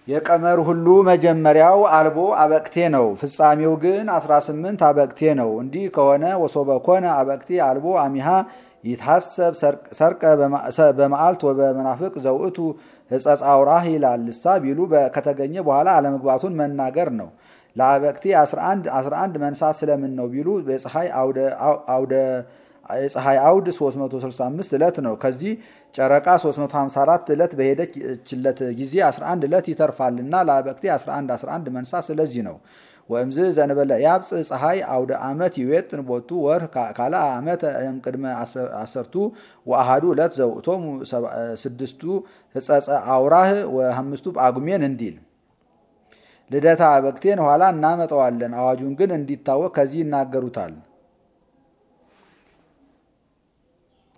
የቀመር ሁሉ መጀመሪያው አልቦ አበቅቴ ነው። ፍጻሜው ግን 18 አበቅቴ ነው። እንዲህ ከሆነ ወሶበ ኮነ አበቅቴ አልቦ አሚሃ ይታሰብ ሰርቀ በመዓልት ወበመናፍቅ ዘውእቱ ሕጸጽ አውራህ ይላል። ልሳ ቢሉ ከተገኘ በኋላ አለመግባቱን መናገር ነው። ለአበቅቴ 11 11 መንሳት ስለምን ነው ቢሉ የፀሐይ አውደ የፀሐይ አውድ 365 ዕለት ነው። ከዚህ ጨረቃ 354 ዕለት በሄደችለት ጊዜ 11 ዕለት ይተርፋልና ለአበቅቴ 11 11 መንሳት ስለዚህ ነው። ወእምዝ ዘንበለ ያብፅ ፀሐይ አውደ ዓመት ይዌጥን ቦቱ ወር ካለ ዓመት ቅድመ አሰርቱ ወአሃዱ ዕለት ዘውእቶሙ ስድስቱ ሕጸጸ አውራህ ወአምስቱ ጳጉሜን እንዲል ልደታ አበቅቴን ኋላ እናመጣዋለን። አዋጁን ግን እንዲታወቅ ከዚህ ይናገሩታል።